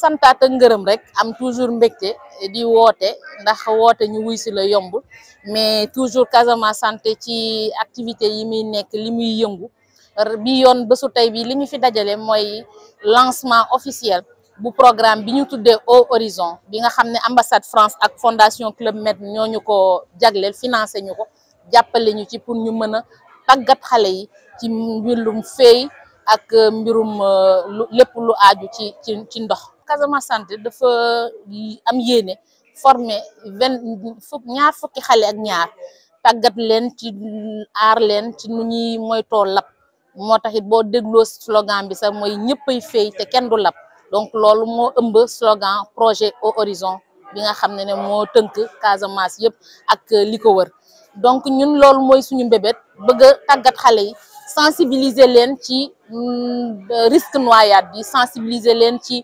santaat ak ngërëm rek am toujours mbégte di woote ndax woote ñu wuy si la yombul mais toujours Casamance santé ci activité yi muy nekk li muy yëngu bi yoon bésu tey bi li ñu fi dajale mooy lancement officiel bu programme bi ñu tuddee Au Horizon bi nga xam ne ambassade France ak fondation Club Med ñoo ñu ko jagleel financé ñu ko jàppale ñu ci pour ñu mën a tàggat xale yi ci mbirum feey ak mbirum lépp lu aaju ci ci ci ndox Casamance santé dafa am yéene former vingt fukk ñaar fukki xale ak ñaar tàggat leen ci aar leen ci nu ñuy moytoo lab moo taxit boo dégloo slogan bi sax mooy ñëppay feey te kenn du lab donc loolu moo ëmb slogan projet Au Horizon bi nga xam ne ne moo tënk Casamance yëpp ak li ko wër donc ñun loolu mooy suñu mbébét bëgg a tàggat xale yi sensibiliser leen ci risque noyade bi sensibiliser leen ci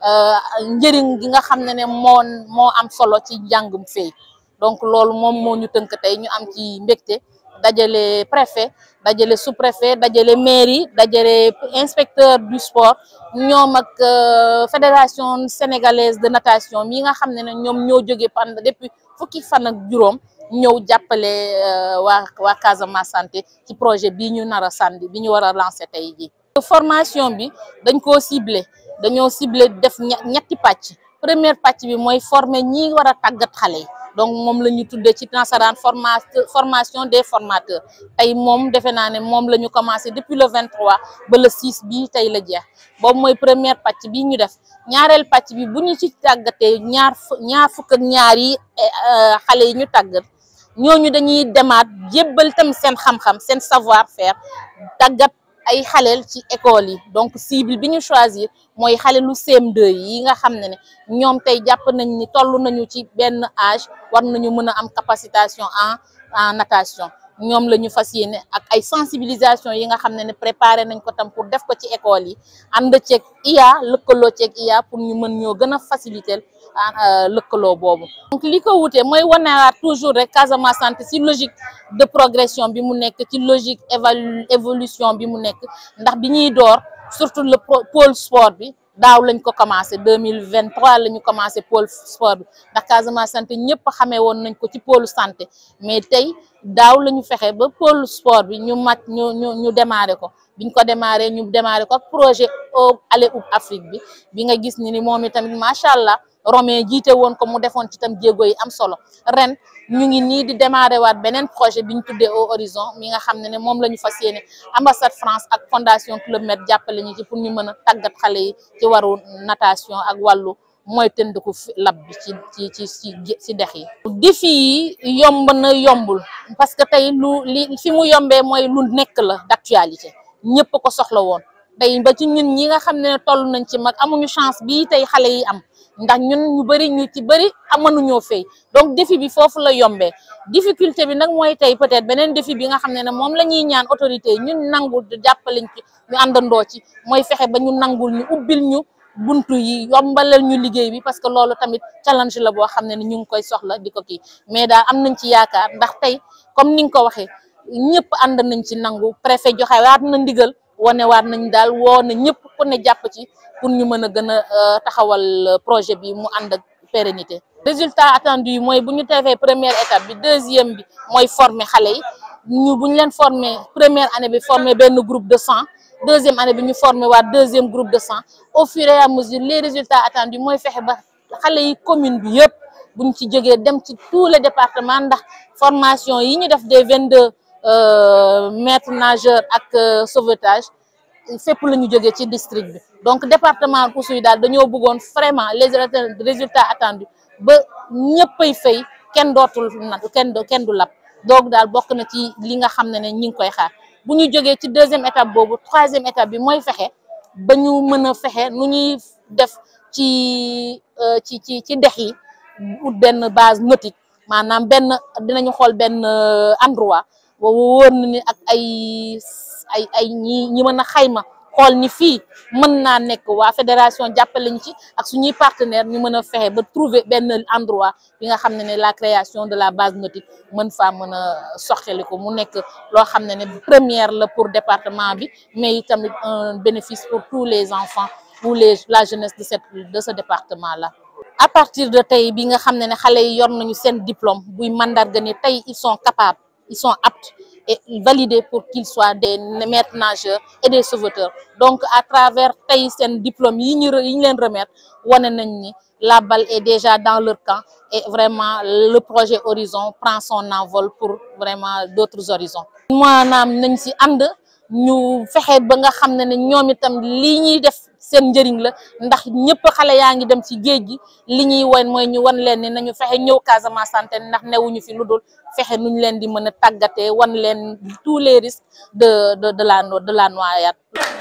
njëriñ gi nga xam ne ne moo moo am solo ci njàngum feey donc loolu moom moo ñu tënk tey ñu am ci mbégte dajale préfet dajale sous-préfet dajale mairie dajale inspecteur du sport ñoom ak fédération sénégalaise de natation mi nga xam ne ne ñoom ñoo jóge pendant depuis fukki fan ak juróom ñëw jàppale waa waa Casamance santé ci projet bii ñu nar a sànni bi ñu war a lancer tey jii. formation bi dañ koo ciblé dañoo ciblé def ñetti pàcc première pàcc bi mooy former ñi war a tàggat xale yi. donc moom la ñu tuddee ci nasaraan formation des formateurs tey moom defe naa ne moom la ñu commencé depuis le 23 ba le 6 bi tey la jeex boobu mooy première pàcc bi ñu def ñaareel pàcc bi bu ñu ci tàggatee ñaar ñaar fukk ak ñaar yi xale yi ñu tàggat ñooñu dañuy demaat jébbal tam seen xam-xam seen savoir faire tàggat ay xaleel ci école yi donc cible bi ñu choisir mooy xale lu CM2 yi nga xam ne ne ñoom tey jàpp nañ ni toll nañu ci benn âge war nañu mën a am capacitation en en natation ñoom la ñu fas yéene ak ay sensibilisation yi nga xam ne ne préparé nañ ko tam pour def ko ci école yi ànd ceeg IA lëkkaloo ceeg IA pour ñu mën ñoo gën a faciliter lëkkaloo boobu. donc li ko wutee mooy wanewaat toujours rek Casamance santé ci logique de progression bi mu nekk ci logique évalu évolution bi mu nekk ndax bi ñuy door surtout le pôle sport bi daaw lañ ko commencé deux mille vingt trois la ñu commencé pôle sport bi ndax Casamance santé ñëpp xamee woon nañ ko ci pôle santé mais tey daaw la ñu fexe ba pôle sport bi ñu mat ñu ñu ñu démarré ko biñ ko démarré ñu démarré ko ak projet au aller up Afrique bi bi nga gis ni ni moom itamit macha allah. Romain jiite woon ko mu defoon ci tam jéego yi am solo ren ñu ngi nii di démarrer waat beneen projet bi ñu tuddee Au Horizon mi nga xam ne ne moom la ñu fas yéene ambassade France ak fondation Club Med jàppale ñu ci pour ñu mën a tàggat xale yi ci waru natation ak wàllu mooy tëndiku lab bi ci ci ci ci ci dex yi. défi yi yomb na yombul parce que tey lu li fi mu yombee mooy lu nekk la d'actualité ñëpp ko soxla woon tey ba ci ñun ñi nga xam ne toll nañ ci mag amuñu chance bii tey xale yi am. ndax ñun ñu bëri ñu ci bëri amanuñoo fay donc défi bi foofu la yombee difficulté bi nag mooy tey peut-être beneen défi bi nga xam ne ne moom la ñuy ñaan autorité yi ñun nangul jàppaleñ ci ñu àndandoo ci mooy fexe ba ñu nangul ñu ubbil ñu buntu yi yombalal ñu liggéey bi parce que loolu tamit challenge la boo xam ne ne ñu ngi koy soxla di ko kii mais daal am nañ ci yaakaar ndax tey comme ni nga ko waxee ñëpp ànd nañ ci nangu préfet joxe waat na ndigal wane waat nañ daal woo na ñëpp ku ne jàpp ci pour ñu mën a gën a taxawal projet bi mu ànd ak pérennité résultat attendu yi mooy bu ñu defee première étape bi deuxième bi mooy former xale yi ñu bu ñu leen former première année bi former benn groupe de cent deuxième année bi ñu former waat deuxième groupe de cent au fur et à mesure les résultats attendus mooy fexe ba xale yi commune bi yëpp buñ ci jógee dem ci tous les départements ndax formation yi ñu def des vingt deux maîtres nageurs ak sauvetage fépp la ñu jógee ci district bi donc département Oussouye daal dañoo bëggoon vraiment les résultats attendus ba ñëppay fay kenn dootul na kenn kenn du lab donc daal bokk na ci li nga xam ne ne ñi ngi koy xaar bu ñu jógee ci deuxième étape boobu troisième étape bi mooy fexe ba ñu mën a fexe nu ñuy def ci ci ci ci dex yi ut benn base nautique maanaam benn dinañu xool benn endroit wóor na ni ak ay ay ay ñi ñi mën a xayma xool ni fii mën naa nekk waa fédération jàppale ñu ci ak suñuy partenaire ñu mën a fexe ba trouver benn endroit bi nga xam ne ne la création de la base nautique mën faa mën a soxali ko mu nekk loo xam ne ne première la pour département bi mais tamit un bénéfice pour tous les enfants pour les la jeunesse de cette de ce département là. à partir de tey bi nga xam ne ne xale yi yor nañu seen diplôme buy mandarga ni tey ils sont capables ils sont aptes et validés pour qu'ils soient des maîtres nageurs et des sauveteurs donc à travers tey seen diplôme yi ñu yi ñu leen remettre wane nañ ni la balle est déjà dans leur camp et vraiment le projet Horizon prend son envol pour vraiment d'autres horizons maanaam nañ ci ànd ñu fexe ba nga xam ne ne ñoom itam lii ñuy def seen njëriñ la ndax ñëpp xale yaa ngi dem ci géej gi li ñuy wan mooy ñu wan leen ni nañu fexe ñëw Casamance santé ndax newuñu fi lu dul fexe nuñ leen di mën a tàggatee wan leen tous les risques de de de la de la noyade